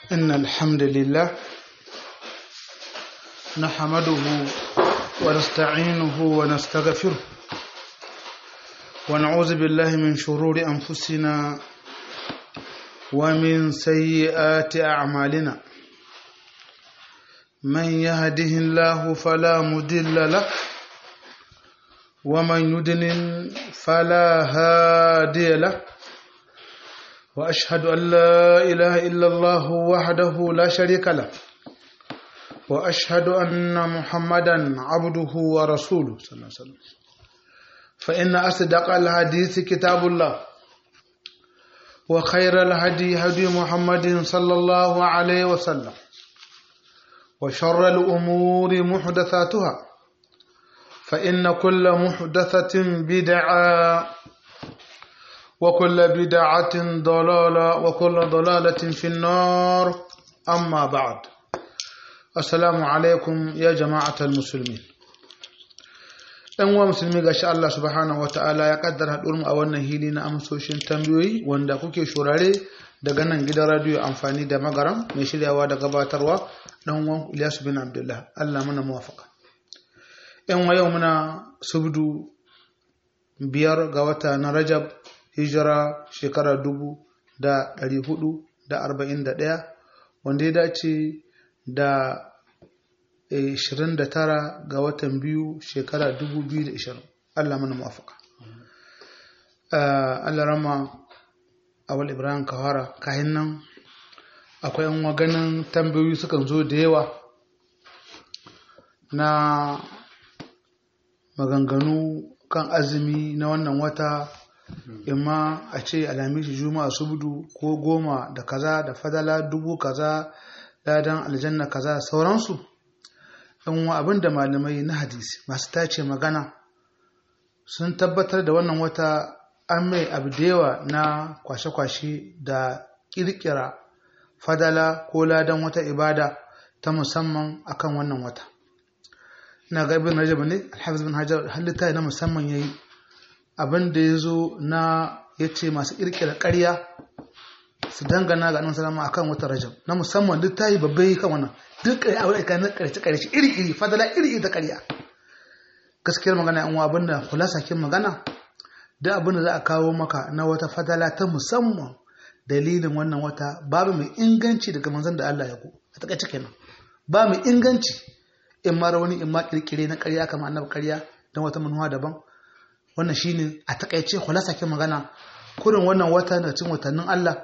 إن الحمد لله نحمده ونستعينه ونستغفره ونعوذ بالله من شرور أنفسنا ومن سيئات أعمالنا من يهده الله فلا مضل له ومن يضلل فلا هادي له واشهد ان لا اله الا الله وحده لا شريك له واشهد ان محمدا عبده ورسوله صلى الله عليه وسلم فان اصدق الحديث كتاب الله وخير الهدي هدي محمد صلى الله عليه وسلم وشر الامور محدثاتها فان كل محدثه بدعه وكل بدعة ضلالة وكل ضلالة في النار أما بعد السلام عليكم يا جماعة المسلمين ɗan uwa musulmi ga Allah subhanahu wa ta'ala ya kaddara haɗuwar mu a wannan hili na amsoshin tambayoyi wanda kuke shurare daga nan gidan radiyo amfani da magaram mai shiryawa da gabatarwa ɗan uwan Ilyasu bin Abdullah Allah muna muwafaka ‘yan yau muna subdu biyar ga wata na Rajab hijira shekara dubu da ɗari hudu da arba'in da ɗaya wanda ya dace da ishirin da tara ga watan biyu shekara dubu biyu da ishirin Allah mana mafaka Allah rama awal ibrahim kawara kayan nan akwai yan ganin tambayoyi sukan zo da yawa na maganganu kan azumi na wannan wata imma a ce alamishi juma'a subdu ko goma da kaza da fadala dubu kaza ladan aljanna kaza sauransu yan abin da malamai na hadisi masu tace magana sun tabbatar da wannan wata an mai abu da yawa na kwashe-kwashe da kirkira fadala ko ladan wata ibada ta musamman akan wannan wata ina ga ibn rajab ne alhafiz bin hajar halitta na musamman yayi abin da ya zo na ya ce masu ƙirƙira ƙarya su dangana ga annabi salama akan wata rajab na musamman duk tayi babbai kan wannan duk ƙarya a wurin na ƙarshe ƙarshe iri iri fadala iri iri ta ƙarya gaskiyar magana yan abin da kulasa kin magana duk abin da za a kawo maka na wata fadala ta musamman dalilin wannan wata babu mai inganci daga manzon da Allah ya ku a takaice kenan ba mai inganci in ma wani in ma kirkire na ƙarya kamar annabi ƙarya don wata manuwa daban wannan shine a takaice khulasa ke magana kurin wannan wata na cikin watannin Allah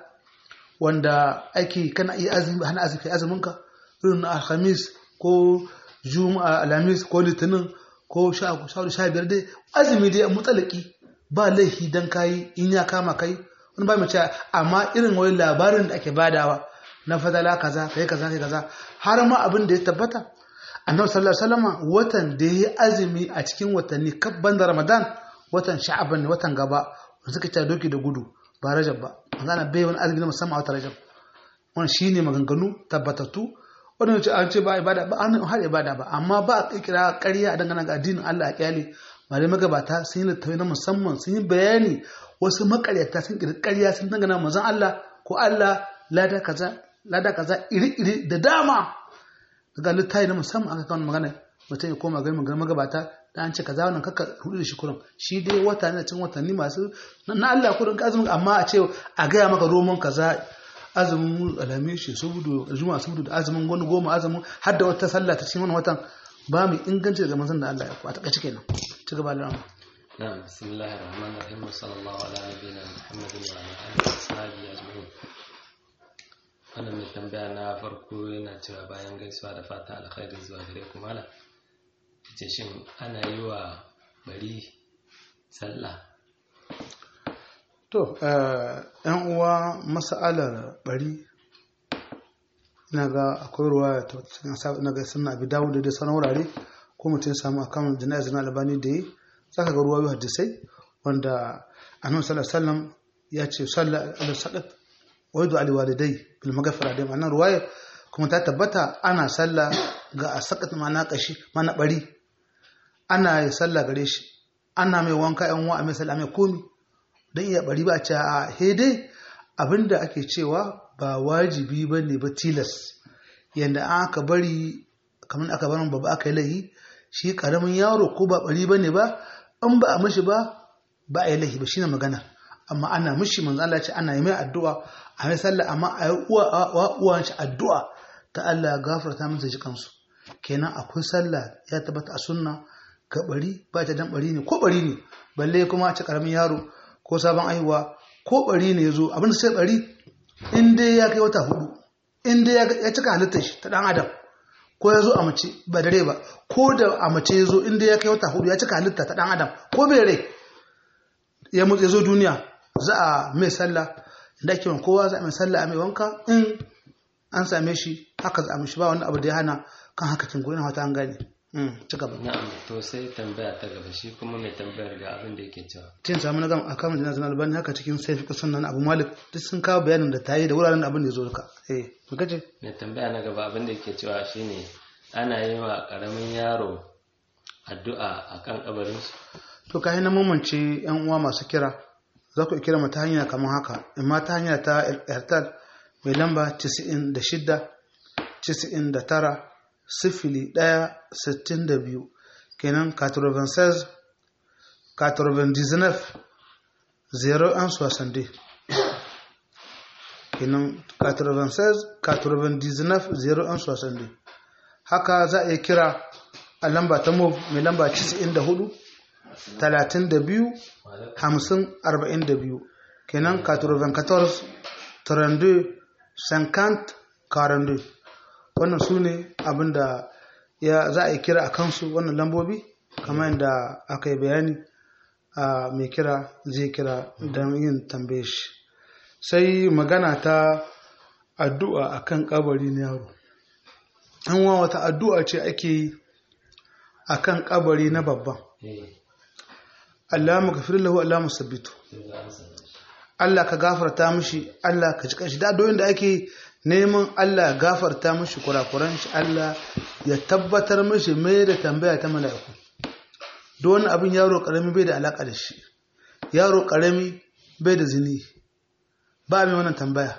wanda ake kana iya azumi hana azumi azumin ka irin na alhamis ko juma'a alhamis ko litinin ko sha sha biyar dai azumi dai mutsalaki ba laifi dan kai in ya kama kai wani ba mu ce amma irin wani labarin da ake badawa na fadala kaza kai kaza kai kaza har ma abin da ya tabbata annabi sallallahu alaihi wasallam watan da ya azumi a cikin watanni kabban da ramadan watan sha'aban ne watan gaba wanda suka ta doki da gudu ba rajab ba magana bai wani azumi na musamman a wata rajab wannan shine maganganu tabbatattu wannan ce an ce ba ibada ba an har ibada ba amma ba a kira ƙarya a dangana ga addinin Allah a kyale malai magabata sun yi littafi na musamman sun yi bayani wasu makaryata sun kira ƙarya sun dangana manzon Allah ko Allah lada kaza lada kaza iri-iri da dama daga littafi na musamman aka kawo magana mutum ya koma gari magabata da an ce kaza wannan kaka hudu da shi kurin shi dai wata ne cikin watanni masu na Allah kurin ka azumin amma a ce a gaya maka roman kaza azumin alami shi saboda juma'a saboda da azumin wani goma azumin har da wata sallah ta cikin wannan watan ba mu inganci daga manzon da Allah ya ku a takaice kenan ci gaba da rama نعم بسم الله الرحمن الرحيم وصلى الله على نبينا محمد وعلى اله وصحبه اجمعين wannan mai tambaya na farko yana cewa bayan gaisuwa da fata alkhairi zuwa gare ku malam ce shin ana yi wa bari sallah to yan uwa mas'alar bari ina ga akwai ruwa ta na ga sunna abi dawo da sauran wurare ko mutum samu akan jana'izar na albani da yi zaka ga ruwa hadisai wanda annabi sallallahu alaihi wasallam ya ce sallah ala saqat wa yadu ali walidai bil maghfira da ma'anar ruwaya kuma ta tabbata ana sallah ga asaqat ma'ana kashi mana bari ana yi sallah gare shi ana mai wanka yan wa mai sallah mai komi dan iya bari ba a ce a he dai abinda ake cewa ba wajibi ba ne ba tilas yadda aka bari kamar aka barin babu aka yi lahi shi karamin yaro ko ba bari ba ne ba in ba a mishi ba ba a yi lahi ba shine magana amma ana mishi manzo Allah ce ana yi mai addu'a a mai sallah amma a yi uwa uwan shi addu'a ta Allah gafarta masa shi kansu kenan akwai sallah ya tabbata a sunna ga bari ba ta dan bari ne ko bari ne balle kuma a ci karamin yaro ko sabon aihuwa ko bari ne yazo abin da sai bari in dai ya kai wata hudu in dai ya cika halittar shi ta dan adam ko ya zo a mace ba dare ba ko da a mace ya zo in dai ya kai wata hudu ya cika halitta ta dan adam ko bai rai ya mutu ya zo duniya za a mai sallah da ake kowa za a mai sallah a mai wanka in an same shi haka za a mishi ba wani abu da ya hana kan haka kin goyi na wata an gane ci gaba na'am to sai tambaya ta gaba shi kuma mai tambayar ga abin da yake cewa tin samu na gama akan jina zana albani haka cikin sai fi sunan abu malik duk sun kawo bayanin da ta yi da wuraren da abin da ya zo duka eh mu kace mai tambaya na gaba abin da yake cewa shine ana yi wa karamin yaro addu'a akan kabarin su to kai na mamance yan uwa masu kira za ku kira mu ta hanya kamar haka amma ta hanya ta airtel mai lamba 96 99 sifili ɗaya sittin da biyu kenan 96 99 0 an soixante kenan 96 99 0 an soixante haka za a iya kira a lamba ta mov mai lamba 94 32 50 42 kenan 94 32 50 42 wannan su ne abinda ya za a yi kira a kansu wannan lambobi kamar yadda aka yi bayani a mai kira zai kira don yin tambaye shi sai magana ta addu'a a kan kabari na yaro an wa wata addu'a ce ake yi a kan kabari na babban Allah mu gafir lahu Allah mu sabbitu Allah ka gafarta mishi Allah ka ji kanshi da addu'o'in da ake neman Allah gafarta mishi kurakuran shi Allah ya tabbatar mishi mai da tambaya ta mala'iku don abin yaro karami bai da alaka da shi yaro karami bai da zini ba mai wannan tambaya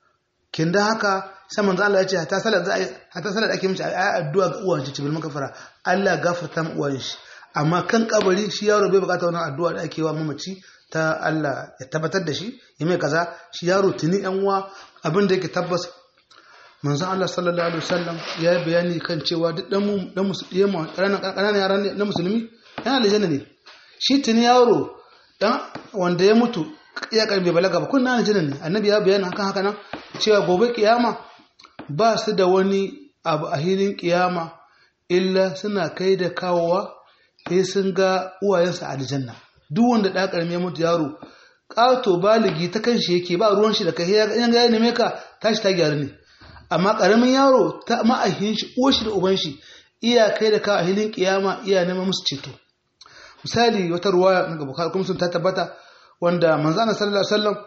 kin da haka sai manzo Allah ya ce hatta salat za hatta salat ake mishi ayi addu'a ga uwan shi cibil makafara Allah gafarta mu uwan shi amma kan kabari shi yaro bai bukata wannan addu'a da ake wa mamaci ta Allah ya tabbatar da shi ya mai kaza shi yaro tuni yan uwa abin da yake tabbas manzon Allah sallallahu alaihi wasallam ya yi bayani kan cewa duk dan mu dan musulmi ƙananan yaran na musulmi yana aljanna ne shi tuni yaro dan wanda ya mutu ya karbe balaga ba kunna aljanna ne annabi ya bayani hakan haka nan cewa gobe kiyama ba su da wani abu a hilin kiyama illa suna kai da kawowa sai sun ga uwayensa aljanna duk wanda da karme ya mutu yaro ƙato baligi ta kan shi yake ba ruwan shi da kai ya ga ya neme ka tashi ta gyaru ne amma ƙaramin yaro ta ma'ahin shi uwar shi da uban shi iya kai da ka a hilin kiyama iya neman musu ceto misali wata ruwa daga bukhari kuma sun ta tabbata wanda manzo Allah sallallahu alaihi wasallam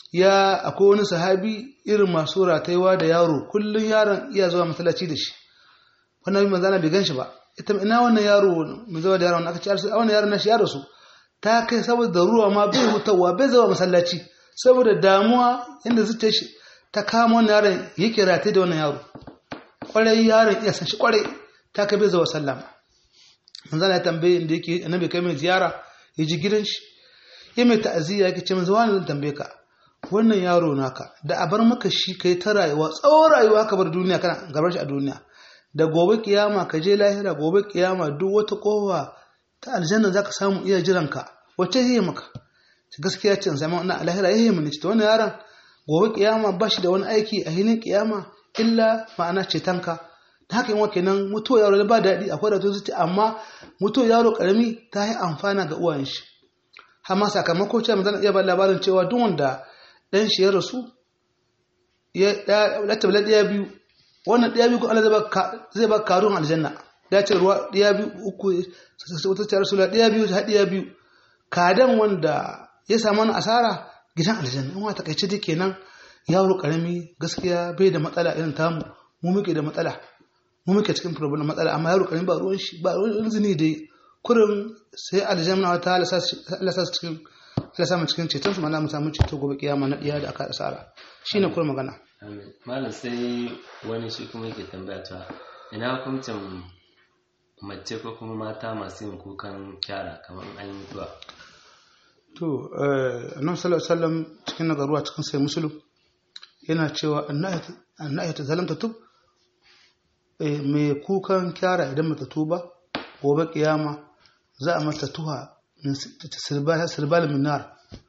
ya akwai wani sahabi irin masu rataiwa da yaro kullun yaron iya zuwa masallaci da shi wannan manzo Allah bai ganshi ba ita ina wannan yaro mai zuwa da yaron aka ce wannan yaron na shi yaro su ta kai saboda ruwa ma bai hutawa bai zama masallaci saboda damuwa inda zuciya shi ta kama wannan yaron yake rataye da wannan yaro kwarai yaron iya san shi kwarai ta kai bai zama sallama manzana ya tambaye inda yake annabi kai mai ziyara ya ji gidan shi ya mai ta'aziyya yake ce manzo wani zan tambaye ka wannan yaro naka da a bar maka shi kai ta rayuwa tsawon rayuwa ka bar duniya kana gabar shi a duniya da gobe kiyama ka je lahira gobe kiyama duk wata kowa ta aljanna za ka samu iya jiranka wacce yi maka gaskiya ce zama wannan alahira ya yi mini ta wani yaron gobe kiyama ba shi da wani aiki a hilin kiyama illa ma'ana cetonka da haka yin kenan mutuwa yaro ba daɗi akwai da zuci amma mutuwa yaro karami ta yi amfana ga uwayen shi amma sakamako ce zan iya ba labarin cewa duk wanda ɗan shi ya rasu ya ɗaya ɗaya biyu wannan ɗaya biyu Allah zai ba karun aljanna ya ce ruwa ɗaya biyu uku wata ce rasula ɗaya biyu ta ɗaya biyu kadan wanda ya samu wani asara gidan aljanna in wata kaice take nan yaro karami gaskiya bai da matsala irin tamu mu muke da matsala mu muke cikin problem matsala amma yaro karami ba ruwan shi ba ruwan zini dai kurin sai aljanna wata Allah sa cikin Allah samu cikin ceton su mana mu samu ceto gobe kiyama na diya da aka asara shine kuma magana amin malam sai wani shi kuma yake tambaya ta ina hukuncin mace ko kuma mata masu yin kukan kyara kamar an yi mutuwa to eh annabi sallallahu alaihi wasallam cikin nagaruwa cikin sai musulun yana cewa annahi ta zalamta tub eh mai kukan kyara idan mata tuba gobe kiyama za a mata tuha min sirbal sirbal min nar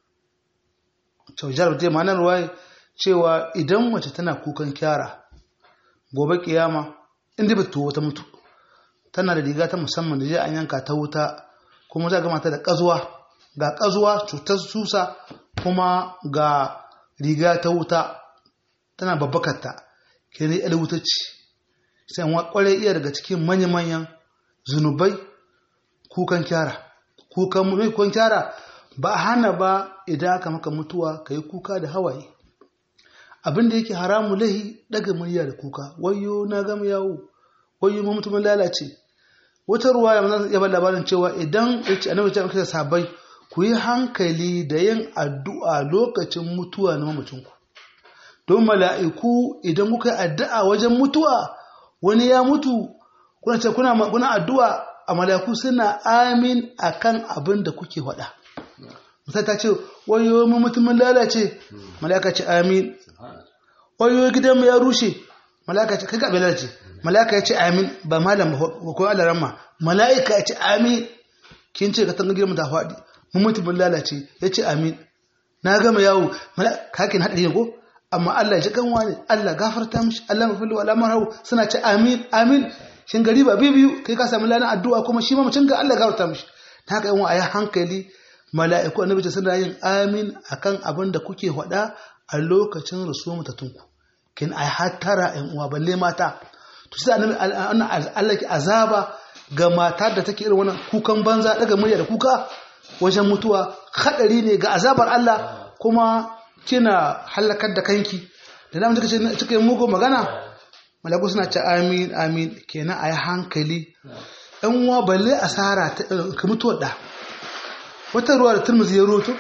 to jarab dai ma'anar ruwaye cewa idan mace tana kukan kyara gobe kiyama inda ba tuwo ta mutu tana da riga ta musamman da je an yanka ta wuta kuma za ga mata da kazuwa ga kazuwa cutar susa kuma ga riga ta wuta tana babbakarta ke ne yar wuta ce sai wa kwarai iya daga cikin manya-manyan zunubai kukan kyara kukan mai kukan kyara ba a hana ba idan aka maka mutuwa ka yi kuka da hawaye abin da yake haramu lahi daga murya da kuka wayo na gama yawo wayo ma mutumin lalace wata ruwa ya ba labarin cewa idan ya ce annabi ta sabai ku yi hankali da yin addu'a lokacin mutuwa na mamacinku don mala'iku idan kuka yi addu'a wajen mutuwa wani ya mutu kuna ce kuna addu'a a mala'iku suna amin a kan abin da kuke faɗa misali ta ce wayo mu mutumin lalace mala'ika ce amin wayo gidan ya rushe mala'ika ce kaga abin lalace mala'ika ya ce amin ba malam ba ko alarama mala'ika ya ce amin kin ce ka tanga gidan ta faɗi mun mutumin lalace ya ce amin na gama yawo kakin haɗari ne ko amma Allah ya ji kanwa ne Allah gafarta mishi Allah mafili wa lamar hau suna ce amin amin shin gari ba biyu kai ka samu lanar addu'a kuma shi ma mutum ga Allah gafarta mishi ta haka yawan a yi hankali mala'iku annabi suna yin amin akan abin da kuke faɗa a lokacin rasuwar mutatunku kin ai hattara ƴan uwa balle mata to sai annabi Allah ki azaba ga mata da take irin wannan kukan banza daga murya da kuka wajen mutuwa hadari ne ga azabar Allah kuma kina halakar da kanki da namun suka ce suka yi mugun magana malaku suna ce amin amin kenan a yi hankali ɗan uwa balle asara ka mutuwar da wata ruwa da turmuzi ya roto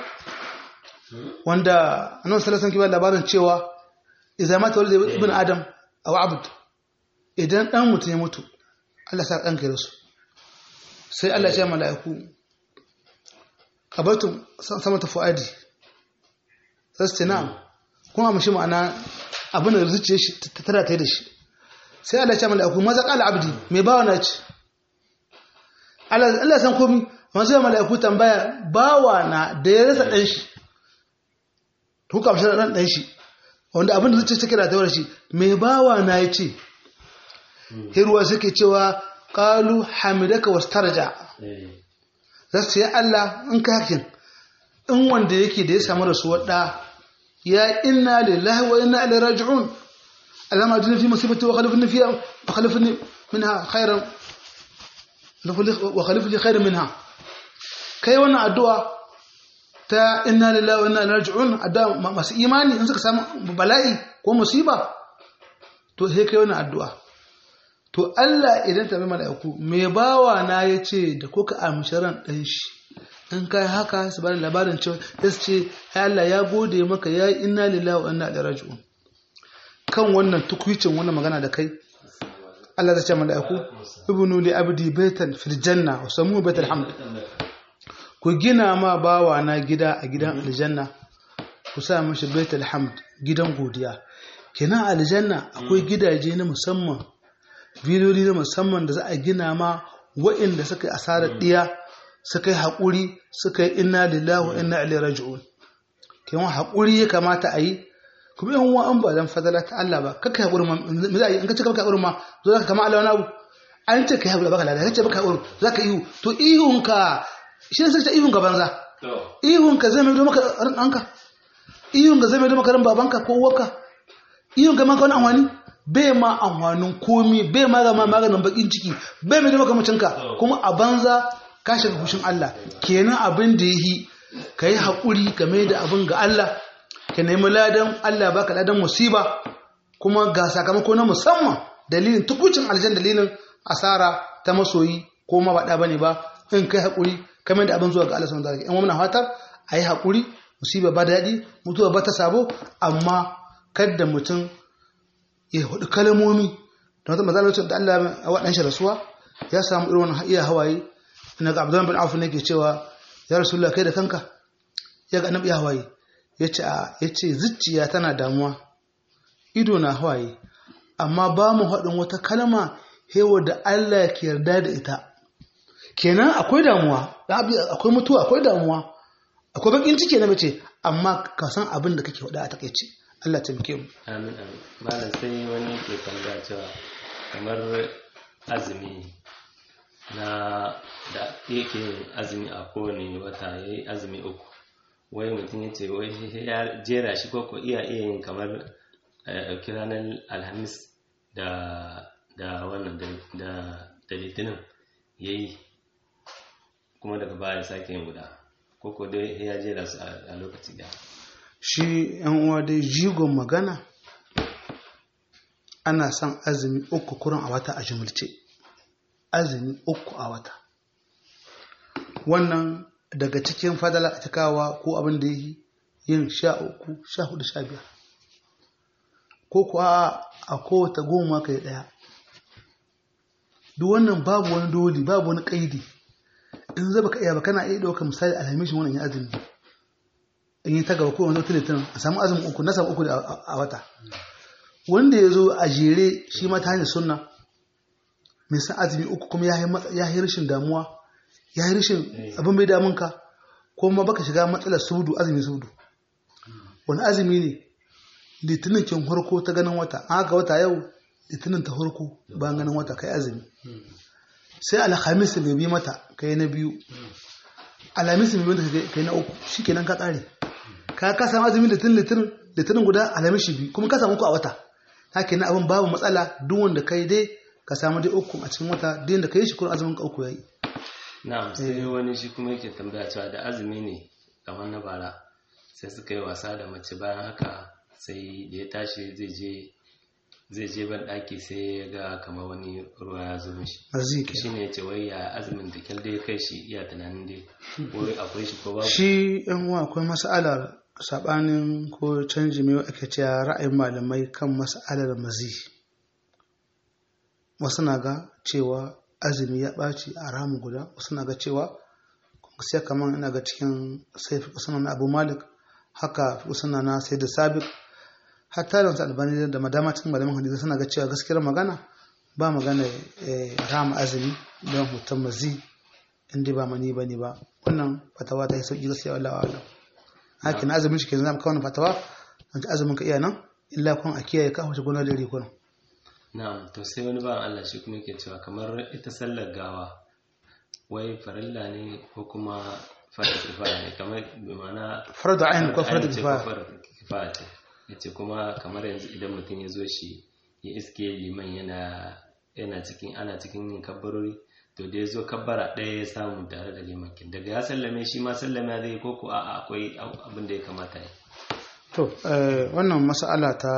wanda annan salasan kibar labarin cewa idan mata wani ibn adam a abd idan ɗan mutum ya mutu Allah sa ɗan kai su sai Allah ya ce mala'iku kabatun sama ta fu'adi sai su ce na'am kuma mashi ma'ana abin da zuciya shi ta tara ta yi da shi sai Allah ya ce mala'iku maza qala abdi mai bawa na ce Allah san komi masu yi mala'iku tambaya bawa na da ya rasa ɗan shi huka mashi ɗan ɗan shi wanda abin da zuciya take da tawar shi mai bawa na ya ce hirwa suke cewa qalu hamidaka wastarja za su yi Allah in ka hakin in wanda yake da ya samu rasuwar ɗa ya inna lillahi wa inna ilaihi raji'un alama ajina fi musibati wa khalifni fiha wa khalifni minha khairan wa khalifni khairan minha kai wannan addu'a ta inna lillahi wa inna ilaihi raji'un addu'a masu imani in suka samu bala'i ko musiba to sai kai wannan addu'a to Allah idan ta bi mala'iku me bawa na yace da kuka amshi ran dan shi in kai haka su bani labarin cewa ya ce ya Allah ya gode maka ya yi inna lillahi wa inna ilaihi raji'un kan wannan tukwicin wannan magana da kai Allah zai ce mala'iku ibnu li abdi baitan fil janna wa samu baital hamd ku gina ma bawa na gida a gidan aljanna ku sa mashi baital hamd gidan godiya kenan aljanna akwai gidaje na musamman filoli na musamman da za a gina ma wa'inda suka yi asarar diya suka yi haƙuri suka yi inna lillahi wa inna ilaihi raji'un kewan haƙuri ya kamata a yi kuma yan uwa an ba dan fadala ta Allah ba kaka haƙuri ma me za a yi in ka ce baka haƙuri ma zo zaka kama Allah wani abu an ce ka haƙuri baka lada kace baka haƙuri zaka ihu to ihun ka shi ne sai ta ihun ka banza ihun ka zai mai do maka ran ɗanka ihun ka zai mai do maka ran babanka ko uwarka ihun ka maka wani amfani bai ma amfanin komi bai ma ga maganin bakin ciki bai mai do maka mutunka kuma a banza ka shiga fushin Allah kenan abin da yi ka yi haƙuri game da abin ga Allah ka nemi ladan Allah baka ladan musiba kuma ga sakamako na musamman dalilin tukucin aljan dalilin asara ta masoyi ko ma ba bane ba in kai haƙuri kamar da abin zuwa ga Allah subhanahu wataala in wannan fatar a yi haƙuri musiba ba daɗi mutuwa ba ta sabo amma kadda mutum ya hudu kalmomi da wata mazalar da Allah a waɗan shi rasuwa ya samu irin wani iya hawaye ina ga Abdullah bin Auf ne ke cewa ya Rasulullah kai da kanka ya ga annabi ya hawaye yace a yace zuciya tana damuwa ido na hawaye amma ba mu haɗin wata kalma hewa da Allah ke yarda da ita kenan akwai damuwa akwai mutuwa akwai damuwa akwai bakin ciki na mace amma ka san abin da kake faɗa a takaice Allah taimake mu amin amin malam sai wani ke tambaya cewa kamar azumi na da yake yin azumi a kowane wata ya yi azumi uku wai mutum ya ce wai ya jera shi ko iya iya yin kamar ɗauki ranar alhamis da da wannan da litinin ya yi kuma daga baya sake yin guda ko ko dai ya jera su a lokaci da shi yan uwa dai jigon magana ana son azumi uku kurin a wata a jimilce azumi uku a wata wannan daga cikin fadala a cikawa ko abin da yi yin sha uku sha hudu sha biyar ko kuwa a kowata goma kai daya duk wannan babu wani doli babu wani kaidi in zaba ka iya ba kana iya ɗaukar misali alhamishin wannan ya azumi in yi ta gaba ko wani tilitin a samu azumin uku na samu uku a wata wanda ya zo a jere shi ma ta hanyar sunna mai san azumi uku kuma ya yi rashin damuwa ya yi rashin abin bai damunka ko ma baka shiga matsalar sudu azumi sudu wani azumi ne litinin kin harko ta ganin wata an haka wata yau litinin ta harko bayan ganin wata kai azumi sai alhamis bai bi mata kai na biyu alhamis bai mata kai na uku shikenan ka tsare ka ka samu azumi litinin litinin litinin guda alhamis shi biyu kuma ka samu uku a wata haka na abin babu matsala duk wanda kai dai ka samu dai uku a cikin wata duk da kai shi kuma azumin ka uku yayi na'am sai wani shi kuma yake tambaya cewa da azumi ne kamar na bara sai suka yi wasa da mace bayan haka sai da ya tashi zai je zai je ban daki sai ya ga kamar wani ruwa ya zo mishi arziki shi ne ce wai ya azumin da kyal dai kai shi iya tunanin dai wai akwai shi ko babu shi yan uwa akwai mas'alar sabanin ko canji mai ake cewa ra'ayin malamai kan mas'alar mazi wasu na ga cewa azumi ya ɓaci a ramu guda wasu na ga cewa sai kamar ina ga cikin sai fi na abu malik haka fi na sai da sabik hatta da wasu albani da madama cikin malamin hadisi suna ga cewa gaskiyar magana ba magana rama azumi don hoton mazi inda ba mani ba ne ba wannan fatawa ta yi sauƙi gaskiya Allah wa haka na azumin shi ke zama kawai fatawa don azumin ka iya nan illa kun a kiyaye ka wace gona da rikunan na'am to sai wani ba Allah shi kuma yake cewa kamar ita sallar gawa wai farilla ne ko kuma farda kifaya ne kamar bi ma'ana farda ayin ko farda kifaya ce yace kuma kamar yanzu idan mutum ya zo shi ya iske liman yana yana cikin ana cikin yin kabbarori to da ya zo kabbara ɗaya ya samu tare da liman kin daga ya sallame shi ma sallame zai ko ko a'a akwai abin da ya kamata ya to wannan mas'ala ta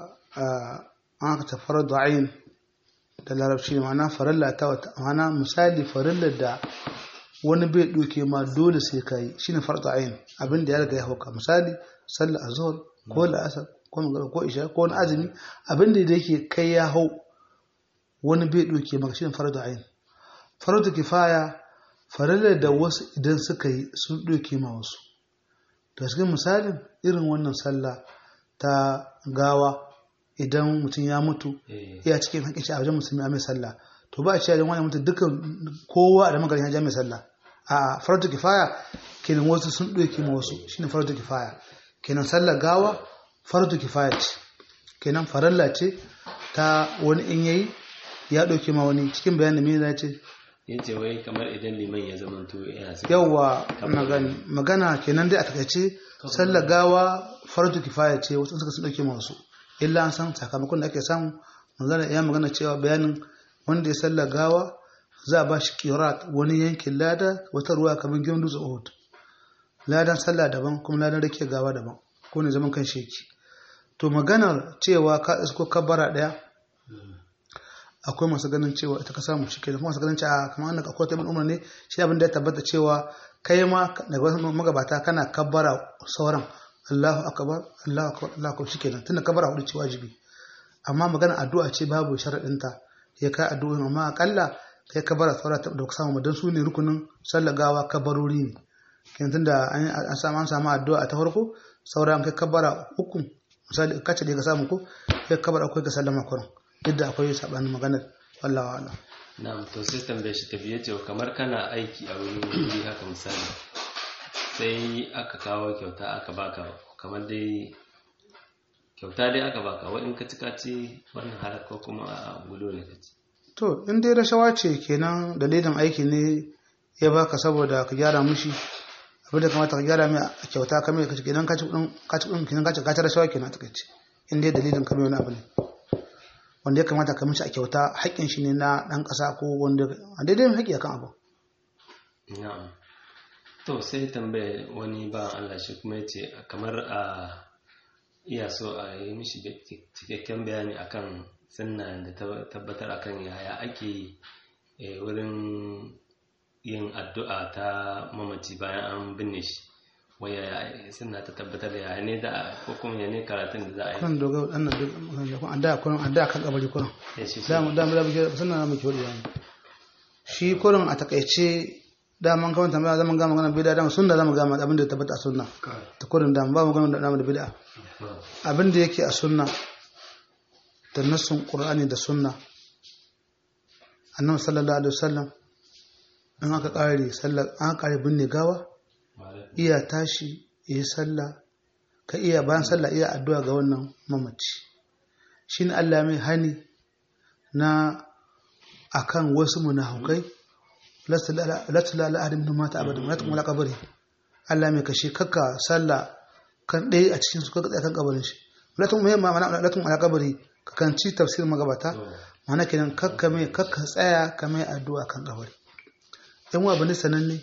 an aka tafara du'ayin da larabci ne ma'ana farilla ta wata ma'ana misali farillar da wani bai ɗauke ma dole sai ka yi shine fardu ayin abin da ya riga ya hauka misali sallar azhar ko la'asar ko magana ko isha ko wani azumi abin da yake kai ya hau wani bai ɗauke maka shine fardu ayin fardu kifaya farillar da wasu idan suka yi sun ɗauke ma wasu da cikin misalin irin wannan sallah ta gawa idan mutum ya mutu ya cikin haƙƙin shi a wajen musulmi a mai sallah to ba a cewa wani mutu dukkan kowa da magarin ya mai sallah a farauta kifaya kenan wasu sun ɗauki ma wasu shine farauta kifaya kenan sallar gawa farauta kifaya ce kenan faralla ce ta wani in yayi ya ɗauki ma wani cikin bayanin me ya ce yace wai kamar idan liman ya zama to yana yawa magana kenan dai a takaice sallar gawa farauta kifaya ce wasu suka sun ɗauki ma wasu illa an san sakamakon da ake samu magana ya magana cewa bayanin wanda ya salla gawa za a ba shi kirat wani yankin lada wata ruwa kamar gidan dutse uhud ladan sallah daban kuma ladan rake gawa daban ko ne zaman kan sheki to maganar cewa ka isko kabara daya akwai masu ganin cewa ita ka samu shi kenan masu ganin cewa kamar annaka akwai tabbin umar ne shi abin da ya tabbata cewa kai ma daga magabata kana kabbara sauran Allahu akbar Allahu akbar Allahu akbar shikenan tunda kabbara hudu ce wajibi amma magana addu'a ce babu sharadinta ya kai addu'o'in amma akalla kai kabbara saura ta da samu dan su ne rukunin sallar gawa kabarori ne kenan tunda an samu an samu addu'a ta farko saura an kai kabbara uku misali kace da ka samu ko kai kabbara akwai ka sallama kurin yadda akwai sabanin maganar wallahi wa'ala na'am to sai tambaye shi tafiye ce kamar kana aiki a wani wuri haka misali sai aka kawo kyauta aka baka kamar dai kyauta dai aka baka wa in ka ci kaci wannan halak ko kuma a gulo ne ka ci to in dai rashawa ce kenan dalilin aiki ne ya baka saboda ka gyara mushi abin da kamata ka gyara mai a kyauta ka mai kaci kenan kaci kudin kaci kudin kenan kaci kaci rashawa kenan ta kace in dai dalilin ka mai wani abu ne wanda ya kamata ka mishi a kyauta haƙƙin shi ne na ɗan ƙasa ko wanda a daidai mai haƙƙi akan abu na'am to sai tambaye wani ba Allah shi kuma yace kamar a iya so a yi mishi cikakken bayani akan sunna da tabbatar akan yaya ake wurin yin addu'a ta mamaci bayan an binne shi waya sunna ta tabbatar da yaya ne da ko kuma ya ne karatun da za a yi kan doga wannan duk an da kurin an da kan kabari kurin Ya shi da mu da mu da mu sunna mu kiwari yani shi kurin a takaice da man kawai tambaya zaman gama magana bid'a da sunna zamu gama abin da ya tabbata a sunna ta kurin da ba mu gama da da bid'a abin da yake a sunna da nassun qur'ani da sunna annabi sallallahu alaihi wasallam in aka kare sallar an kare binne gawa iya tashi yi sallah ka iya bayan sallah iya addu'a ga wannan mamaci shine Allah mai hani na akan wasu munafukai lasta la ahadin min mata abadan la taqum la qabri Allah mai kashe kakka sallah kan ɗaya a cikin su kakka tsaya kan kabarin shi la taqum mai ma'ana la taqum ala qabri ka kan ci tafsir magabata ma'ana kenan kakka mai kakka tsaya ka mai addu'a kan kabari yan wa bani sananne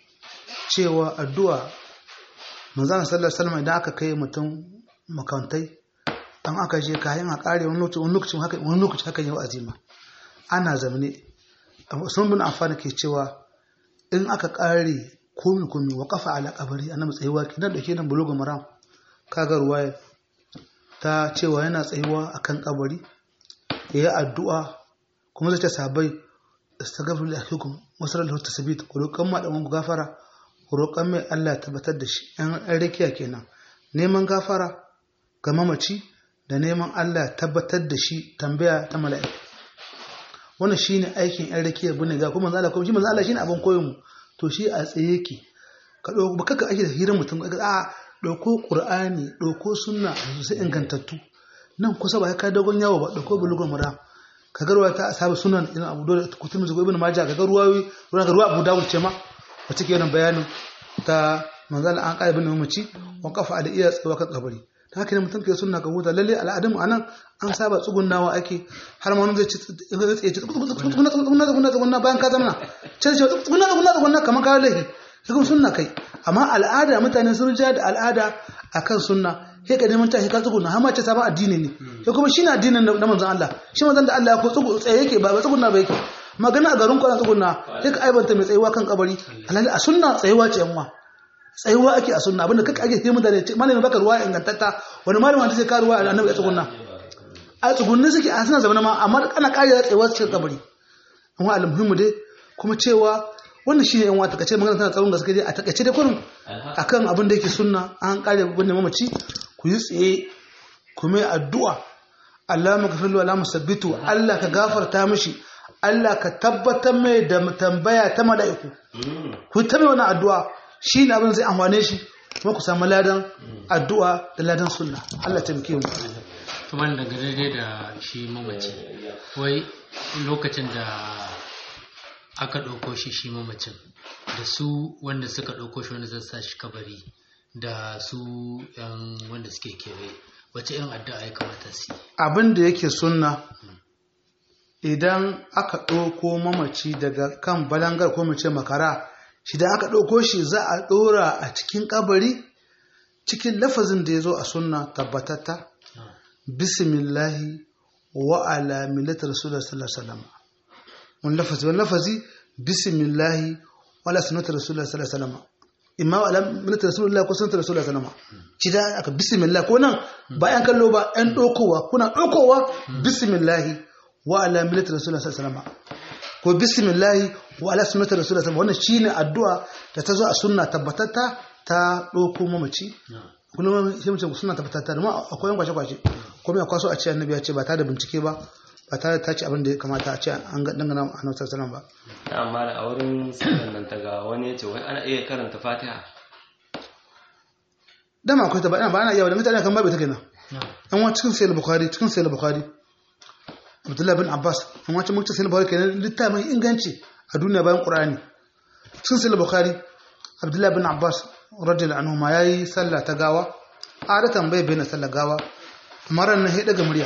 cewa addu'a manzana sallar salama idan aka kai mutum makantai an aka je kayan a kare wani lokacin haka wani lokacin haka yau azima ana zamane sun bin amfani ke cewa in aka kare komi komi wa kafa ala kabari annabi tsayuwa kinan da kenan bulugu maram kaga ruwaya ta cewa yana tsayuwa akan kabari yayi addu'a kuma zai ta sabai astaghfiru li akhikum wasara lahu tasbit ku roƙan ma dan gafara ku roƙan mai Allah tabbatar da shi ɗan rakiya kenan neman gafara ga mamaci da neman Allah tabbatar da shi tambaya ta mala'iku wannan shine aikin ɗan rakiya bune ga kuma Allah kuma shi manzo Allah shine abin koyon mu to shi a tsaye yake ka dauko ba kaka ake da hirar mutum a dauko qur'ani dauko sunna sai ingantattu nan kusa ba ka dogon yawo ba dauko bulugun mura ka garwa ta ashabu sunan idan abu dole kutum zuwa ibn majah ka garwa ruwa ruwa abu dawud ce ma wata ke bayanin ta manzala an ƙara bin mamaci wa kafa da iya tsawa kan kabari ta haka ne mutum ke sunna ka huta lalle al'adun anan an saba tsugunnawa ake har ma wani zai ci zai ci tsugunna tsugunna tsugunna tsugunna bayan ka zama can ce tsugunna tsugunna tsugunna kamar ka laifi sai kuma sunna kai amma al'ada mutane sun ja da al'ada akan sunna sai ka neman tashi ka tsugunna har ma ce sabon addini ne sai kuma shine addinin na manzon Allah shi manzon da Allah ya ko tsugu tsaye yake ba tsugunna ba yake magana a garin kwanan tsuguna sai ka aibanta mai tsayuwa kan kabari alhali a sunna tsayuwa ce yanwa tsayuwa ake a sunna abinda kaka ake himu da ne malamin baka ruwa ingantatta wani malamin wanda sai ka ruwa a annabi ya tsuguna a tsugunni suke a suna zama ma amma ana kariya tsayuwa cikin kabari amma almuhimmu dai kuma cewa wannan shine yan wata kace magana tana tsawon gaske dai a takaice dai kurin akan abin da yake sunna an kare babban mamaci ku yi tsaye ku mai addu'a Allah magafirlu Allah musabbitu Allah ka gafarta mishi Allah ka tabbatar mai da tambaya ta mala'iku. Ku ta mai wani addu'a shi ne abin zai amfane shi kuma ku samu ladan addu'a da ladan sunna. Allah ta muke mu. Kuma daga daidai da shi mamaci, wai lokacin da aka ɗauko shi shi mamacin, da su wanda suka ɗauko shi wanda zai sa shi kabari, da su ‘yan wanda suke kewaye, wace irin addu'a ya kamata su yi? Abin da yake sunna idan aka ɗauko mamaci daga kan balangar ko mace makara shi da aka ɗauko shi za a ɗora a cikin ƙabari cikin lafazin da ya zo a sunna tabbatatta bismillahi wa ala millati rasulullah sallallahu alaihi wasallam wani lafazi wani lafazi bismillahi wala sunnati rasulullahi sallallahu alaihi wasallam imma wala sunnati rasulullahi ko sunnati rasulullahi sallallahu alaihi wasallam ci da aka bismillah ko nan ba yan kallo ba yan dokowa kuna dokowa bismillah wa ala millati rasulullahi sallallahu alaihi wasallam ko bismillah wa ala sunnati rasulullahi sallallahu alaihi wasallam wannan shine addu'a da ta zo a sunna tabbatatta ta doko mamaci kullum sai mutum suna tabbatatta amma akwai yan kwace kwace kuma ya kwaso a ce annabi ya ce ba ta da bincike ba ba tare da ta ci abin da ya kamata a ce an ga dangana a nan sassanan ba. ta amma da a wurin sallan nan ta ga wani ya ce wai ana iya karanta fatiha Dama akwai ta ba ba ana iya da mutane kan babu ta kenan. An wa cikin sayar Bukhari cikin sayar Bukhari. Abdullahi bin Abbas an wacce mutum sayar Bukhari kenan littafin inganci a duniya bayan Qur'ani. Cikin sayar Bukhari Abdullahi bin Abbas radiyallahu anhu ma yayi sallah ta gawa. Adatan bai bayyana sallah gawa. Amma ran nan sai daga murya.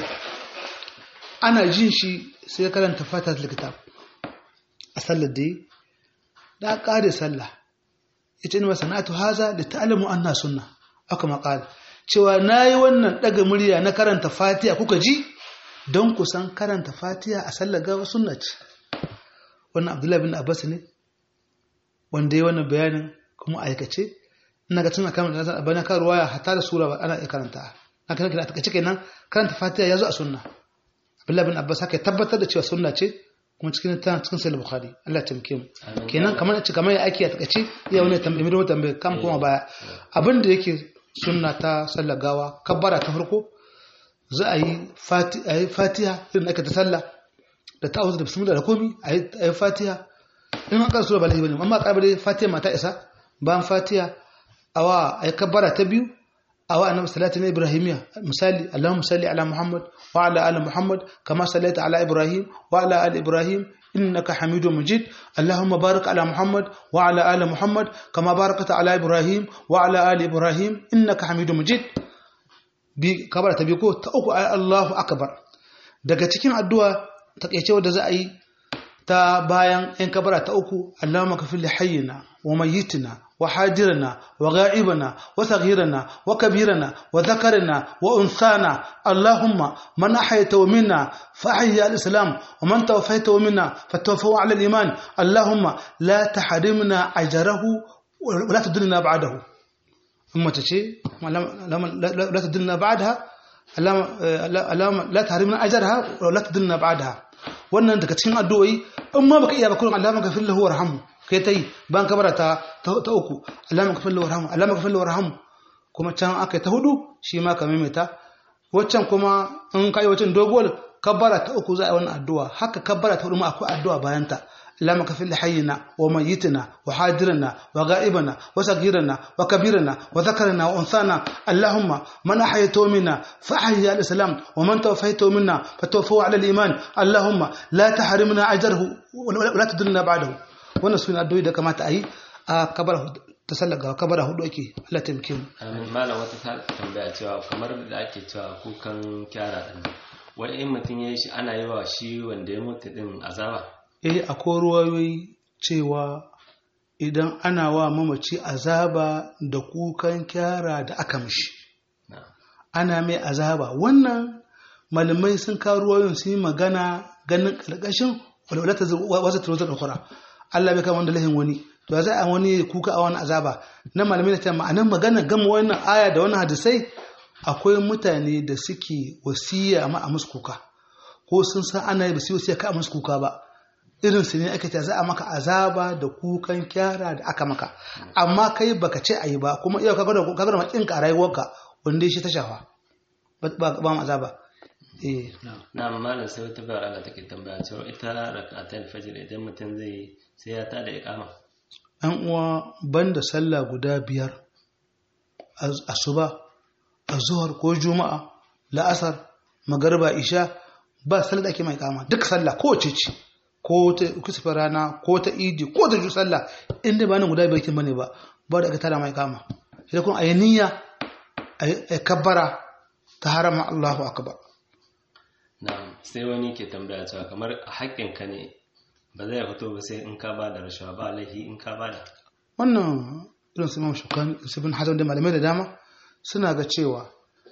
ana jin shi sai ya karanta fatat kitab a sallar da yi da ƙare sallah ita ne sana'atu haza da ta'alamu anna sunna aka maƙala cewa na yi wannan ɗaga murya na karanta fatiha kuka ji don kusan karanta fatiha a sallar gawa sunna ce wannan abdullahi bin abbas ne wanda ya wannan bayanin kuma aikace ina ga tana kamar da bana kan ruwaya hatta da sura ba ana iya karanta na kan kira ta kenan karanta fatiha ya zo a sunna Abdullahi bin Abbas haka ya tabbatar da cewa sunna ce kuma cikin ta cikin sahih Bukhari Allah ya tamke mu kenan kamar ce kamar ya ake a takaice iya wani tambaye mai tambaye kam kuma baya abin da yake sunna ta sallar gawa kabbara ta farko za a yi fatiha irin aka ta sallah da ta'awuz da bismillah da komi a yi fatiha in an karsu ba lahi bane amma karbar fatiha mata isa bayan fatiha awa a yi kabbara ta biyu أو أنا صلاة إبراهيمية مثالي اللهم صل على محمد وعلى آل محمد كما صليت على إبراهيم وعلى آل إبراهيم إنك حميد مجيد اللهم بارك على محمد وعلى آل محمد كما باركت على إبراهيم وعلى آل إبراهيم إنك حميد مجيد بكبر تبيكو تأكو الله أكبر daga cikin addu'a takeice wadda za a yi ta bayan ‘yan kabara ta uku, Allah makafin hayyina wa mayyitina wa hadirana wa ga'ibana wa saghirana wa kabirana wa zakarina wa unsana Allahumma man ahayta minna fa ahyi al-islam wa man tawaffayta minna fa tawaffahu ala al-iman Allahumma la tahrimna ajrahu wa la tudillna ba'dahu amma tace la tudillna ba'daha Allahumma la tahrimna ajraha wa la tudillna ba'daha wannan daga cikin addu'o'i in ma baka iya ba kullum Allah maka fillahu warhamu kai tai ban kabara ta ta uku Allah maka fillahu warhamu Allah maka fillahu warhamu kuma can aka ta hudu shi ma ka maimaita waccan kuma in kai waccan doguwar kabbara ta uku za a yi wannan addu'a haka kabbara ta hudu ma akwai addu'a bayan ta اللهم كفر لحينا وميتنا وحاضرنا وغائبنا وصغيرنا وكبيرنا وذكرنا وانثانا اللهم من احييته منا فاحيي الاسلام ومن توفيته منا فتوفوا على الايمان اللهم لا تحرمنا اجره ولا تدلنا بعده wannan suna addu'o'i da kamata a yi a kabara ta sallaga kabara hudu ake Allah ta muke mu amin malam wata ta tambaya cewa kamar da ake cewa kukan kyara din wai in mutum ya yi shi ana yi wa shi wanda ya mutu din azaba eh akwai ruwayoyi cewa idan ana wa mamaci azaba da kukan kyara da aka mishi ana mai azaba wannan malamai sun kawo ruwayoyin sun yi magana ganin ƙarƙashin walwalata wasu turozar ɗaukura Allah bai kama wanda lahin wani to za a wani kuka a wani azaba na malamai na ce ma'anar magana gama wannan aya da wannan hadisai akwai mutane da suke wasiya ma a musu kuka ko sun san ana yi ba su wasiya ka a musu kuka ba irin su ne aka ce za a maka azaba da kukan kyara da aka maka amma kai baka ce ayi ba kuma iya kaga da kaga da makin ka rayuwarka wanda shi ta shafa ba ba mu azaba eh na malam sai wata bayar Allah take tambaya cewa ita rak'atul fajr idan mutum zai sai ya tada iqama an uwa banda sallah guda biyar asuba azhar ko juma'a la'asar magariba isha ba sallah da ake mai iqama duk sallah kowace ce ko ta kusurfa rana ko ta idi ko ta ju sallah inda ba nan guda biyar kin bane ba ba da aka tada mai kama sai kun ayi niyya ayi kabbara ta harama Allahu akbar na'am sai wani ke tambaya cewa kamar haƙƙin ka ne ba zai fito ba sai in ka ba da rashawa ba laifi in ka ba da wannan irin su Imam Shukani su bin Hazan da malamai da dama suna ga cewa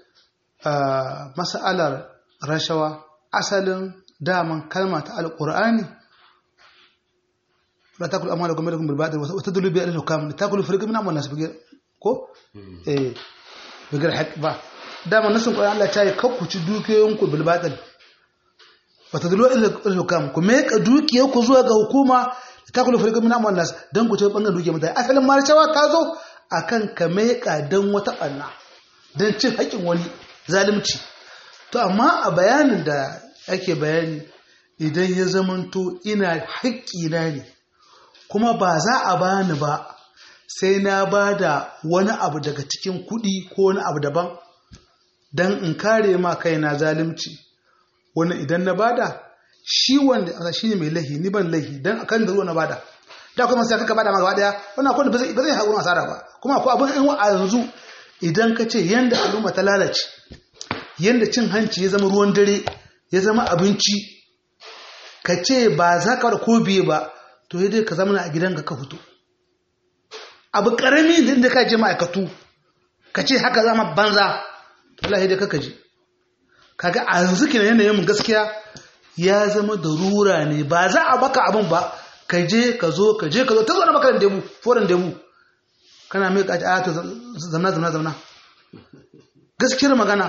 mas'alar rashawa asalin daman kalma ta alƙur'ani wala takulu amwalakum bainakum bil batil wa tadullu bi al-hukam takulu fariqan min amwalin nas bigir ko eh bigir haq ba dama nasin Qur'an Allah ta yi kakkuci dukiyoyinku bil batil wa tadullu ila al-hukam ku me ka dukiyoyinku zuwa ga hukuma takulu fariqan min amwalin nas dan ku ce bangan dukiyar mutane asalin marcewa ta zo akan ka me ka dan wata banna dan cin haƙin wani zalunci to amma a bayanin da ake bayani idan ya zamanto ina haƙƙina ne kuma ba za a bani ba sai na ba da wani abu daga cikin kuɗi ko wani abu daban don in kare ma kaina zalunci wani idan na bada shi wanda shi ne mai lahi ni ban lahi don akan da ruwa na bada da kuma sai kaka bada ma gaba daya wannan akwai ba zai ba zai haƙurin asara ba kuma akwai abin in a yanzu idan ka ce yanda al'umma ta lalace yanda cin hanci ya zama ruwan dare ya zama abinci ka ce ba za ka da ko biye ba to dai ka zama a gidanka ka fito abu karami da ka je ma'aikatu ka ce haka zama banza to Allah dai kaka ji kaga a yanzu kina yanayin mun gaskiya ya zama darura ne ba za a baka abin ba ka je ka zo ka je ka zo ta zo na makaran demu foran demu kana mai kaci a to zamna zamna zamna gaskiyar magana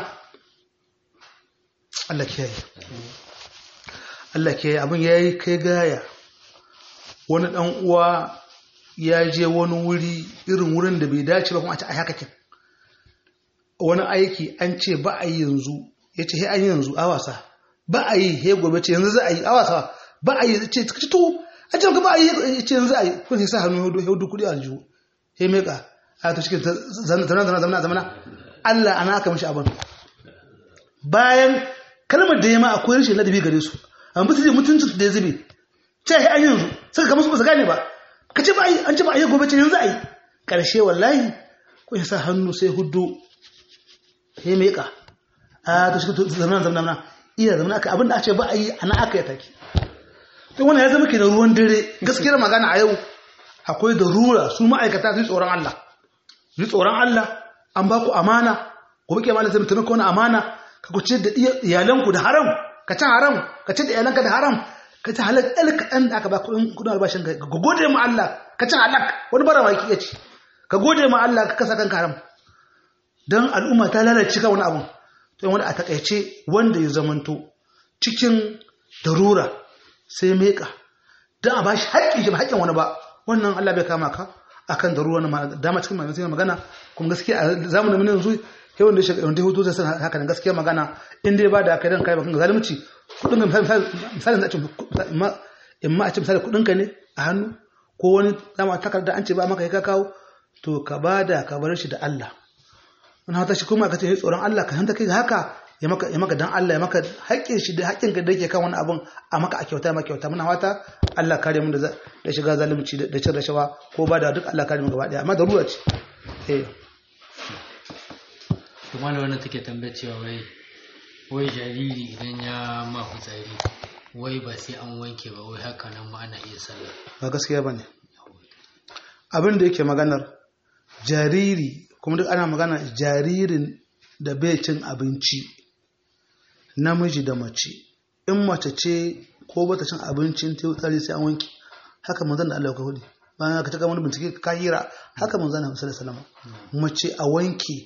Allah kiyaye Allah kiyaye abin yayi kai gaya wani dan uwa ya je wani wuri irin wurin da bai dace ba kuma a ce ai haka kin wani aiki an ce ba a yi yanzu ya ce he an yi yanzu a wasa ba a yi he gobe ce yanzu za a yi a wasa ba a yi ce ci to an ce ba a yi ce yanzu a yi kun sai sa hannu hudu kudi a aljihu he meka a to cikin zana zana zana zana zana Allah ana aka mishi abin bayan kalmar da ya ma akwai rashin ladabi gare su amma su je mutuncin da ya zube ce he an yanzu suka kama su ba su gane ba ka ce ba a yi an ce ba a yi gobe ce yanzu a yi ƙarshe wallahi kun sa hannu sai hudu he meka a to shi zamanan zamanan iya zamanan aka abinda a ce ba a yi ana aka yi take to wannan ya zama ke da ruwan dare gaskiyar magana a yau akwai da rura su ma'aikata su yi tsoron Allah su yi tsoron Allah an ba ku amana ku buke amana zai mutum wani amana ka ku ce da iyalanku da haram ka ci haram ka ce da iyalanka da haram ka ci halak ɗan kaɗan da aka ba kuɗin kuɗin albashin ka ka gode ma Allah ka ci halak wani bara ma ki ci ka gode ma Allah ka kasa kanka haram don al'umma ta lalace ka wani abu to wanda a takaice wanda ya zamanto cikin darura sai meka don a bashi haƙƙin shi ba haƙƙin wani ba wannan Allah bai kama ka akan darura na dama cikin mai magana kuma gaskiya a zamanin mun yanzu kai wanda ya wanda ya hutu zai san haka nan gaskiya magana in dai ba da kai dan kai bakan zalunci kudin ka misalin da ce in ma a ce misali kudin ka ne a hannu ko wani dama takarda an ce ba maka ka kawo to ka bada ka bar shi da Allah wani hata shi kuma ka ce tsoron Allah ka hanta kai haka ya maka ya maka dan Allah ya maka haƙƙin shi da haƙƙin ka da yake kan wani abun a maka a kyauta maka kyauta muna wata Allah kare mu da da shiga zalunci da cin rashawa ko ba da duk Allah kare mu gaba daya amma darura ce eh to mallam wannan take tambayar cewa wai wai jariri idan ya ma fitsari wai ba sai an wanke ba wai haka nan ma ana iya sallah ba gaskiya bane abin da yake maganar jariri kuma duk ana magana jaririn da bai cin abinci namiji da mace in mace ce ko bata cin abincin ta tsari sai an wanki haka manzon da Allah ya hudu bayan ka taka wani bincike ka hira haka manzon Allah sallallahu alaihi wasallam mace a wanki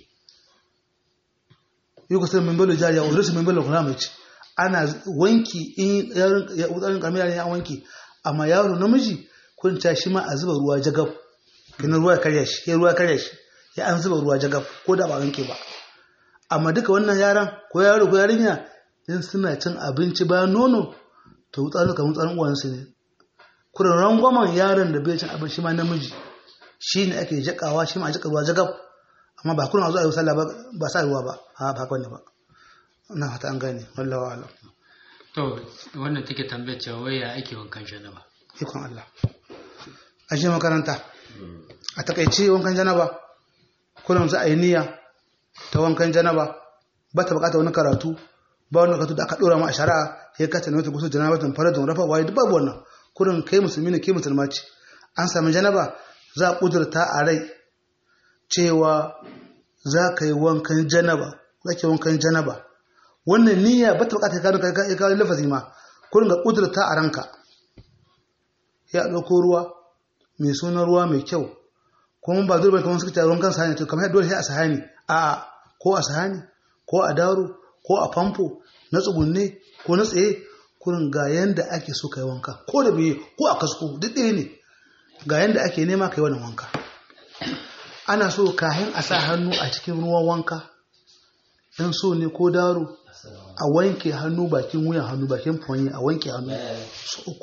yugo sai min balo jariya o sai min balo kuma mace ana wanki in ya utsarin kamila ne an wanki amma yaro namiji kun ta shi ma a zuba ruwa jagab kina ruwa karya shi ruwa karya shi ya an zuba ruwa jagab ko da ba wanke ba amma duka wannan yaran ko yaro ko yarinya in suna cin abinci bayan nono to wutsarin kamar tsarin uwansu ne kurin rangwamen yaron da bai cin abinci ma namiji shi ne ake jakawa shi ma a jaka ruwa jagab amma ba kurin a zuwa yi sallah ba sa ruwa ba a ba kwanne ba na fata an gane wallawa alam to wannan take tambayar cewa wai ya ake wankan janaba ikon Allah a je makaranta a takaice wankan janaba kullum za a yi niyya ta wankan janaba ba ta bukata wani karatu ba wani karatu da aka dora ma a shari'a ya kata ne wata gusu janaba tun fara don rafa waye duk babu wannan kullum kai musulmi ne kai musulma ce an sami janaba za a kudurta a rai cewa za ka yi wankan janaba za ka yi wankan janaba wannan niyya ba ta bukata ya kawo lafazi ma kullum ga kudurta a ranka ya ɗauko ruwa mai sunan ruwa mai kyau kuma ba dole kamar suka ce ruwan kan sahani to kamar dole sai a sahani a ko a sahani ko a daro ko a famfo na tsugunne ko na tsaye kurin ga yanda ake so kai wanka ko da biye ko a kasko duk ɗaya ne ga yanda ake nema kai wannan wanka ana so kayan a sa hannu a cikin ruwan wanka in so ne ko daro a wanke hannu bakin wuyan hannu bakin fonyi a wanke hannu su uku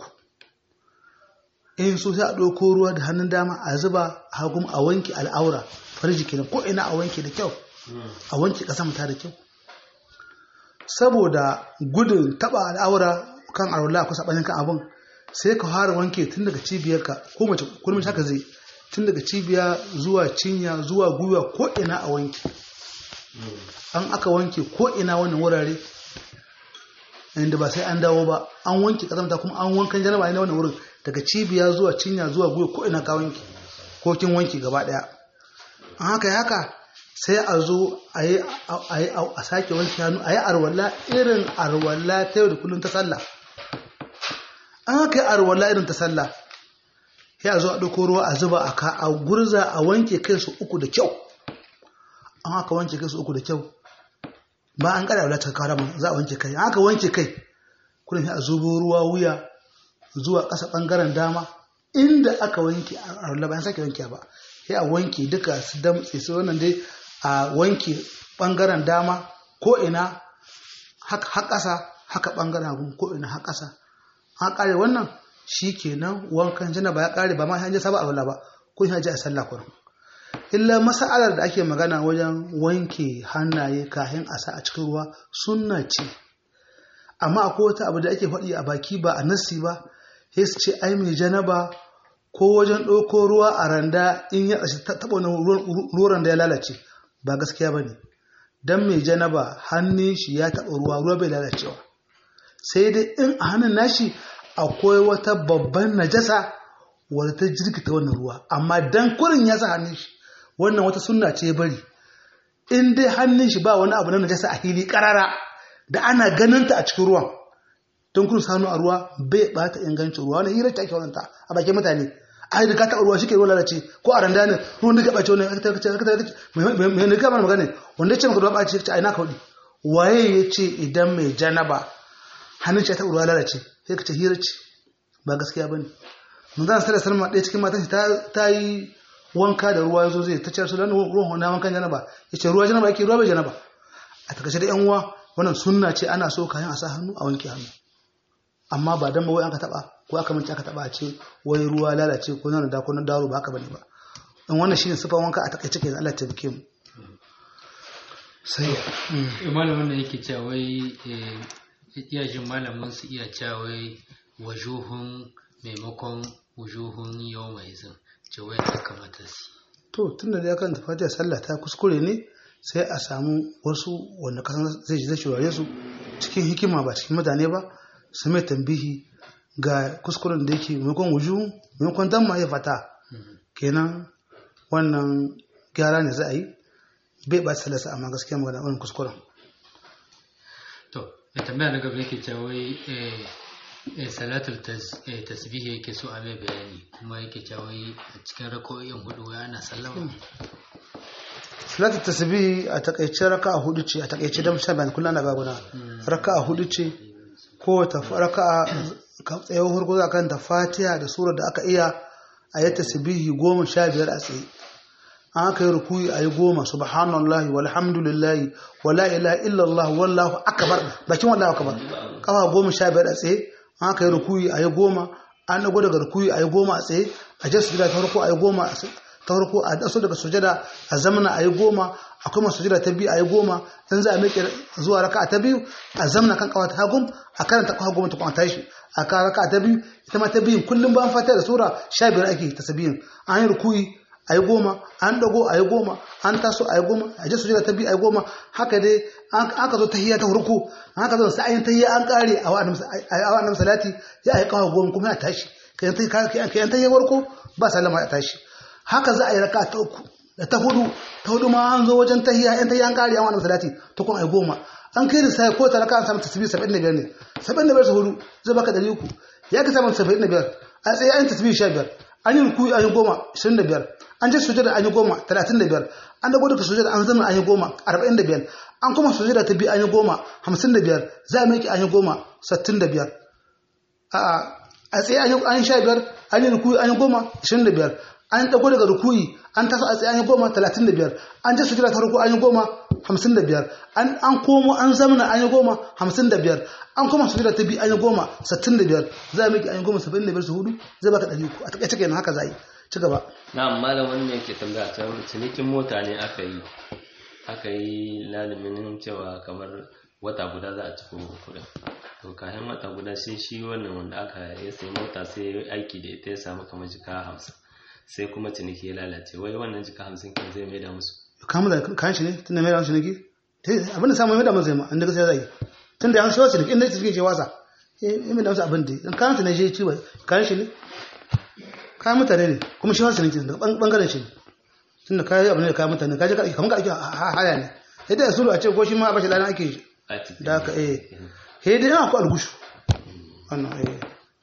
in so sai a ɗauko ruwa da hannun dama a zuba a hagun a wanke al'aura farji kenan ko ina a wanke da kyau a wanke ƙasa mata da kyau saboda gudun taɓa al'aura kan arwala kusa ɓanin kan abin sai ka fara wanke tun daga cibiyarka ko mace kullum haka zai tun daga cibiya zuwa cinya zuwa gwiwa ko ina a wanke an aka wanke ko ina wannan wurare inda ba sai an dawo ba an wanke kazamta kuma an wankan janaba ne wannan wurin daga cibiya zuwa cinya zuwa gwiwa ko ina ka wanke ko kin wanke gaba daya an haka haka sai a zo a yi a sake wanke hannu a yi arwalla irin arwalla ta yau da kullum ta sallah an haka yi arwalla irin ta sallah sai a zo a ɗauko ruwa a zuba a ka a gurza a wanke kai su uku da kyau an haka wanke kai su uku da kyau ba an kada wadatar kawo rama za a wanke kai an haka wanke kai kuna sai a zubo ruwa wuya zuwa ƙasa ɓangaren dama inda aka wanke a rula bayan sake wanke ba sai a wanke duka su damtse su wannan dai a wanke ɓangaren dama ko ina haka ƙasa haka ɓangaren hagu ko ina haka ƙasa an ƙare wannan shi kenan wankan janaba ya ƙare ba ma hanyar saba a ba ko hanyar a sallah kurin illa masa'alar da ake magana wajen wanke hannaye kayan asa a cikin ruwa sunna ce amma akwai wata abu da ake faɗi a baki ba a nassi ba sai su ce ai mai janaba ko wajen ɗauko ruwa a randa in ya tsashi taɓa wani ruwan da ya lalace ba gaskiya ba ne don mai janaba hannun shi ya taɓa ruwa ruwa bai lalacewa sai dai in a hannun nashi akwai wata babban najasa wadda ta jirkita wannan ruwa amma dan kurin ya sa hannun shi wannan wata sunna ce bari in dai hannun shi ba wani abu na najasa a hili karara da ana ganin ta a cikin ruwan don kun sanu a ruwa bai bata ingancin ruwa wani hirar ta ake wannan ta a bakin mutane a da ka taɓa ruwa shi ke ruwa lalace ko a randa ne ruwan da ka ɓace wani aka ta aka mai nika mana magana wanda ya ce maka ruwa ɓace ce a ina ka hudu waye ya ce idan mai janaba hannun shi ya taɓa ruwa lalace sai ka ce hirar ce ba gaskiya ba ne mun zan sada salma ɗaya cikin matan ta yi wanka da ruwa yazo zai ta ce su dan ruwan na wankan janaba yace ruwa janaba yake ruwa bai janaba a takaice da yan uwa wannan sunna ce ana so kayan a sa hannu a wanke hannu amma ba dan wai aka taba ko aka mince aka taba a ce wai ruwa lalace ko nan da ko nan daro ba haka bane ba in wannan shine sifan wanka a takaice kenan Allah ya tabbake mu sai malamin da yake cewa wai iya jin malamin su iya cewa wai wajuhun maimakon wujuhun yau mai zin ce wai ya kamata su to tun da ya kan tafi sallah ta kuskure ne sai a samu wasu wanda kasan zai zai shurare su cikin hikima ba cikin mutane ba su mai tambihi ga kuskuren da yake maimakon wuju maimakon damma ya fata kenan wannan gyara ne za a yi bai ba salasa amma gaskiya magana wannan kuskuren to da tambaya na gaba yake cewa wai salatul tasbihi yake so a mai bayani kuma yake cewa a cikin rako'in hudu ya ana sallama salatul tasbihi a takaice raka'a hudu ce a takaice da musa bayan kullum ana gaguna raka'a hudu ce ko ta raka'a tsaye hurgu za kan ta fatiha da sura da aka iya a yi tasbihi goma sha biyar a tsaye an aka yi rukuyi a yi goma subhanallahi walhamdulillahi wala ilaha illallah wallahu akbar bakin wallahu akbar kafa goma sha biyar a tsaye an aka yi rukuyi a yi goma an dago daga rukuyi a yi goma a tsaye a je sujada ta farko a yi goma ta farko a daso daga sujada a zamana a yi goma akwai masu sujada ta biyu a yi goma in za a miƙe zuwa raka ta biyu a zamana kan kawa ta hagum a karanta kawa goma ta kuma tashi a kan raka ta biyu ita ma ta biyun kullum ba an fata da sura sha biyar ake ta sabiyin an yi rukuyi a yi goma an dago a yi goma an taso a yi goma a je sujada ta biyu a yi goma haka dai aka zo tahiyya ta farko haka zo sai an tahiyya an kare a wa'annan salati ya yi kawo goma kuma ya tashi kayan tahiyya farko ba sallama ya tashi haka za a yi raka ta uku da ta hudu ta hudu ma an zo wajen tahiyya yan tahiyya an kare a wa'annan salati ta kuma a yi goma an kai da sai ko ta raka an samu tasbih 75 ne 75 su hudu zai baka 300 ya ka samu 75 a tsaye an tasbih sha biyar an yi rukuyi an yi goma ishirin da biyar an je sujada an yi goma talatin da biyar an dago daga sujada an zama an yi goma arba'in da biyar an kuma sujada ta biyu an yi goma hamsin da biyar za a maki an yi goma sittin da biyar a tsaye an yi sha biyar an yi rukuyi an yi goma ishirin da biyar an dago daga rukuyi an taso a tsaye an yi goma talatin da biyar an je sujada ta ruku an yi goma hamsin da biyar an komo an zamana an yi goma hamsin da biyar an kuma sujada ta biyu an yi goma sittin da biyar za a miki an yi goma saba'in da biyar su hudu zai baka ɗari uku a taƙaice kenan haka za a yi ci gaba na malam wannan yake tambaya ta cinikin mota ne aka yi aka yi lalumin cewa kamar wata guda za a ci kuɗin to kayan wata guda sai shi wannan wanda aka ya sayi mota sai ya aiki da ita ya samu kamar jika hamsin sai kuma ciniki ya lalace wai wannan jika hamsin kin zai mai da musu kamun da kayan shi ne tun da mai da ciniki abin da samu mai da musu ma an daga sai zai tun da an shi wasu ciniki inda ciniki ce wasa ya mai da musu abin da in kayan shi ne shi ci bai kayan shi ne kayan mutane ne kuma shi wasu ciniki daga bangaren shi tun da kayan abin da kayan mutane kaje ka kamar ka ake haya ne yadda ya sulu a ce ko shi ma a bashi ladan ake shi da aka eh he dai yana ku algushu wannan eh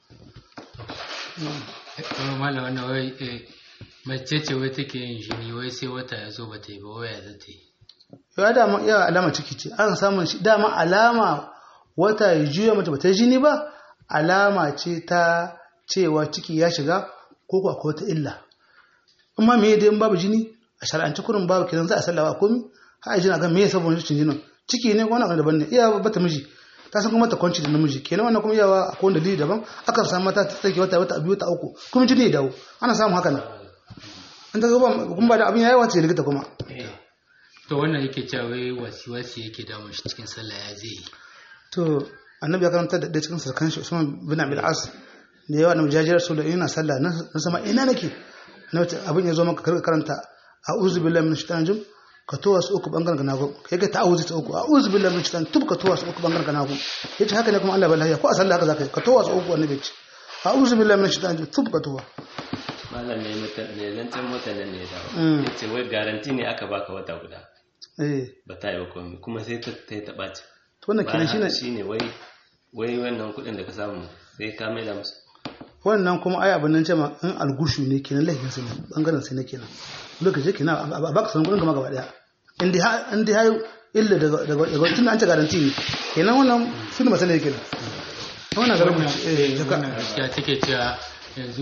malam wannan wai mace ce wai take yin jini wai sai wata ya zo ba ta yi ba waya za ta yi ya dama ya alama ciki ce an samun shi dama alama wata ya juya mace ba ta jini ba alama ce ta cewa ciki ya shiga ko ko akwai wata illa amma me dai in babu jini a shar'anci kurin babu kiran za a sallawa komi har a jina ga me ya sabon cikin jinin ciki ne ko wani abu daban ne iya bata miji ta san kuma ta kwanci da namiji kenan wannan kuma yawa akwai wani dalili daban akan samu mata ta tsaki wata wata biyu ta uku kuma jini ya dawo ana samun haka nan an ta gaba kuma ba da abin yayi wace likita kuma to wannan yake cewa wai wasi wasi yake damun shi cikin sallah ya zai to annabi ya karanta da cikin sarkan shi Usman bin Abil As da yawa annabi jajiyar su da yana sallah na sama ina nake annabi abin ya zo maka karanta a'udhu billahi minash shaitanir rajim ka towa su uku bangaren ganago kai ka ta'awuzi ta uku a'udhu billahi minash shaitanir tub ka towa su uku bangaren ganago yace haka ne kuma Allah bai ko a sallah haka zakai ka towa su uku annabi ce a'udhu billahi minash shaitanir rajim tub ka towa malam ne ne zancen mutanen ne ya dawo ya ce wai garanti ne aka baka wata guda ba ta yi wa komai kuma sai ta ta ta ɓaci to wannan kenan shine shine wai wai wannan kuɗin da ka samu sai ka maida musu wannan kuma ai abin nan ce ma in algushu ne kenan laifin sa ne bangaren sai ne kenan lokaci kenan a baka san kudin gama gaba daya in dai in dai hayo illa daga daga daga tun an ce garanti ne kenan wannan sun masala yake kenan wannan garin eh jaka gaskiya take cewa yanzu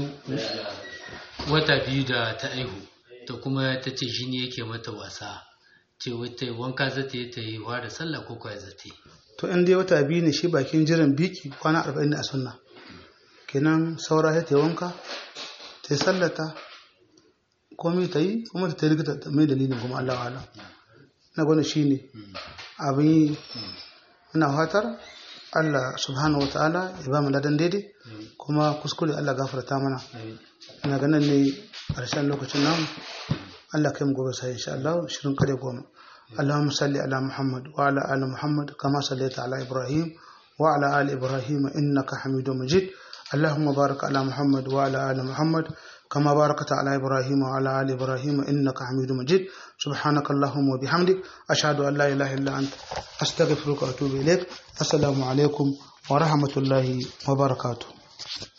wata biyu da ta aihu to kuma ta ce shi ne yake mata wasa ce wata wanka za ta yi ta yi wa da sallah ko kwaya za ta yi to in dai wata biyu ne shi bakin jiran biki kwana arba'in ne a sunna kenan saura sai ta yi wanka ta yi sallata komai ta yi kuma ta yi likita ta mai dalilin kuma Allah wa Allah na gwani shi ne abin yi ina fatar Allah subhanahu wa ta'ala ya ba mu ladan daidai kuma kuskure Allah gafarta mana ina ganin ne ƙarshen lokacin namu Allah kai mu gobe sai insha Allah shirin kare goma اللهم صل على محمد وعلى آل محمد كما صليت على إبراهيم وعلى آل إبراهيم إنك حميد مجيد اللهم بارك على محمد وعلى آل محمد كما باركت على إبراهيم وعلى آل إبراهيم إنك حميد مجيد سبحانك اللهم وبحمدك أشهد أن لا إله إلا أنت أستغفرك وأتوب إليك السلام عليكم ورحمة الله وبركاته